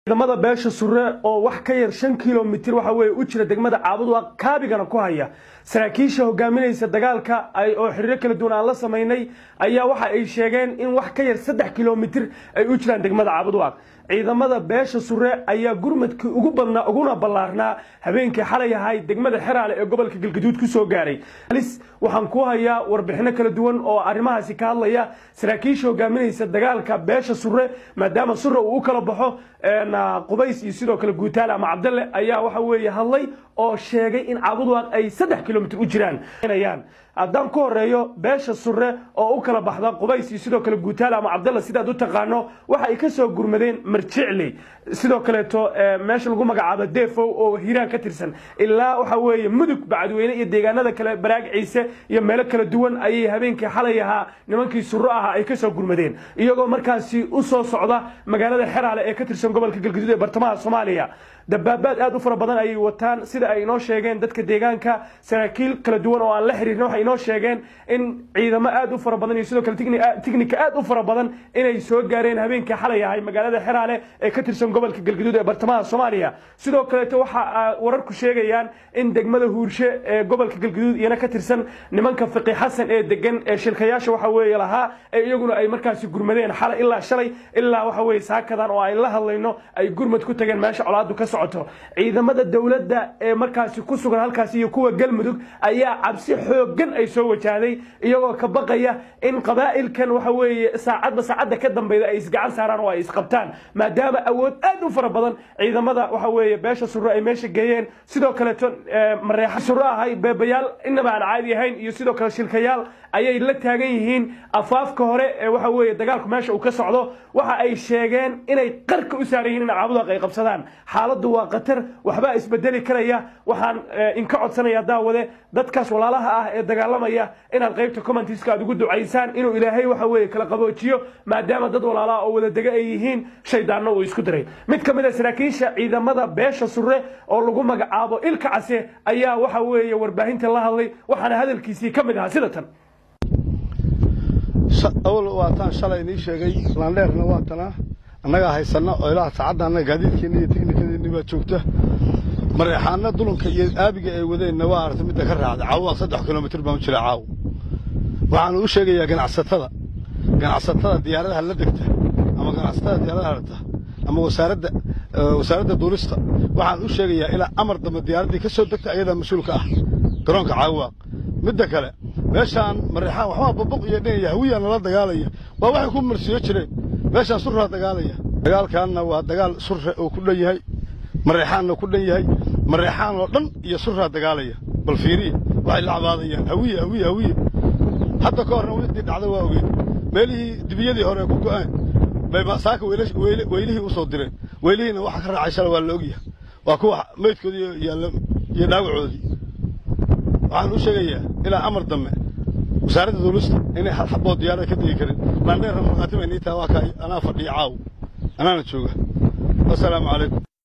ciidamada beesha sure oo wax ka yar shan kilomitir waxa weye u jira degmada caabudwa kaabigana ku haya saraakiisha hogaaminaysa dagaalka oo xiriiro kala duwan aan la samaynay ayaa waxa ay sheegeen in wax ka yar saddex kilomitir ay u jiraan degmada caabudwa ciidamada beesha sure ayaa gurmadkii ugu badnaa uguna ballaarnaa habeenkii xalay ahay degmada xeraale ee gobolka galgaduud ku soo gaaray halis waxaan ku hayaa warbixino kala duwan oo arrimahaasi ka hadlaya saraakiisha hogaaminaysa dagaalka beesha sure maadaama sure uu u kala baxo qubays iyo sidoo kale guutaale ama cabdalle ayaa waxa weeye hadlay oo sheegay in caabudwaaq ay saddex kilomitir u jiraan haddaan ku horeeyo beesha sure oo u kala baxda qubays iyo sidoo kale guutaale ama cabdalla sidaad u taqaano waxa ay ka soo gurmadeen marjicli sidoo kaleeto meesha lagu magacaabo defow oo hiiraan ka tirsan ilaa waxa weeye mudug bacadweyne iyo deegaanada kale baraag ciise iyo meelo kala duwan ayay habeenkii xalay ahaa nimankii suro ahaa ay ka soo gurmadeen iyagoo markaasi u soo socda magaalada xeraale ee ka tirsan gobolka galgaduud ee bartamaha soomaaliya dabaabaad aad u fara badan ayay wataan sida ay inoo sheegeen dadka deegaanka saraakiil kala duwan oo aan la xiriirin waxay inoo sheegeen in ciidamo aad u fara badan iyo sidoo kale tignika aad u fara badan inay soo gaareen habeenkii xalay ahay magaalada xeraale ee ka tirsan gobolka galgaduud ee bartamaha soomaaliya sidoo kaleeto waxa wararku sheegayaan in degmada huurshe ee gobolka galgaduud iyana ka tirsan nimanka fiqi xasan ee degan ee shilkayaasha waxa weeye lahaa ee iyaguna ay markaasi gurmadeen xalay ilaa shalay ilaa waxa weeye saakadan oo ay la hadlayno ay gurmad ku tageen meesha colaadu ka socoto ciidamada dowladda ee markaasi ku sugan halkaasi iyo kuwa galmudug ayaa cabsi xoogan ay soo wajahday iyagoo ka baqaya in qabaa'ilkan waxa weeye saacadba saacadda ka dambeyda ay isgacan saaraan oo ay isqabtaan maadaama awood aad u fara badan ciidamada waxa weeye beesha suro ay meesha geeyeen sidoo kaleeto mareexa suro ahay beebayaal inaba aan caadi ahayn iyo sidoo kale shilkayaal ayay la taagan yihiin afaafka hore ee waxa weeye dagaalku meesha uu ka socdo waxa ay sheegeen inay qarka u saaran yihiin in caabudaaq ay qabsadaan xaaladdu waa khatar waxbaa isbedeli karaya waxaan inka codsanaya daawade dadkaas walaalaha ah ee dagaalamaya inaad qaybta commentiska aad ugu ducaysaan inuu ilaahay waxa weeye kala qaboojiyo maadaama dad walaalaha oo wada dega ay yihiin shaydaanno uu isku diray mid ka mid a saraakiisha ciidamada beesha sure oo lagu magacaabo ilka case ayaa waxa weeye warbaahinta la hadlay waxaana hadalkiisii ka mid ahaa sida tan awal waa taan shalay inii sheegay laandheerna waa tanaa annagaa haysanna oo ilaa saacadda annaga gaadiidkeenna iyo tiknikadeenni baa joogta mareexaanna dulunka iyo aabiga ay wadeenna waa aragta midda ka raacda caawa saddex kilomitir baan u jira caawa waxaanu u sheegayaa ganacsatada ganacsatada diyaaradaha la degta ama ganacsatada diyaaradaha rarta ama wasaaradda wasaaradda duulista waxaan u sheegayaa ilaa amar dambe diyaaraddii ka soo degta ayadaa mas-uulka ah garoonka caawaaq midda kale meeshaan mareexaan waxbaa babuq iyo dhinaya hawiyaa nala dagaalaya waa waxay ku marsiyo jireen meeshaan surraa dagaalaya dagaalkaanna waa dagaal surre oo ku dhan yahay mareexaanna ku dhan yahay mareexaan oo dhan iyo surraa dagaalaya bal fiiriya waxay la cabaadayaan hawiye hawiye hawiye hadda ka horna widdii dhacda waa ogeyn meelihii dibiyadii hore ku go'een bay saaka weylihii u soo direen weylihiina waxa ka raacay shala waa la ogyahay waa kuwa meydkoodii iyo dhaawacoodii waxaan u sheegayaa ilaa amar dambe wasaaradda duulista inay hal xabood diyaarada ka degi karin laandheerna markhaati bay nii taha waa kaa anaa fadhiya caaw anaana jooga wasalaamu calaykum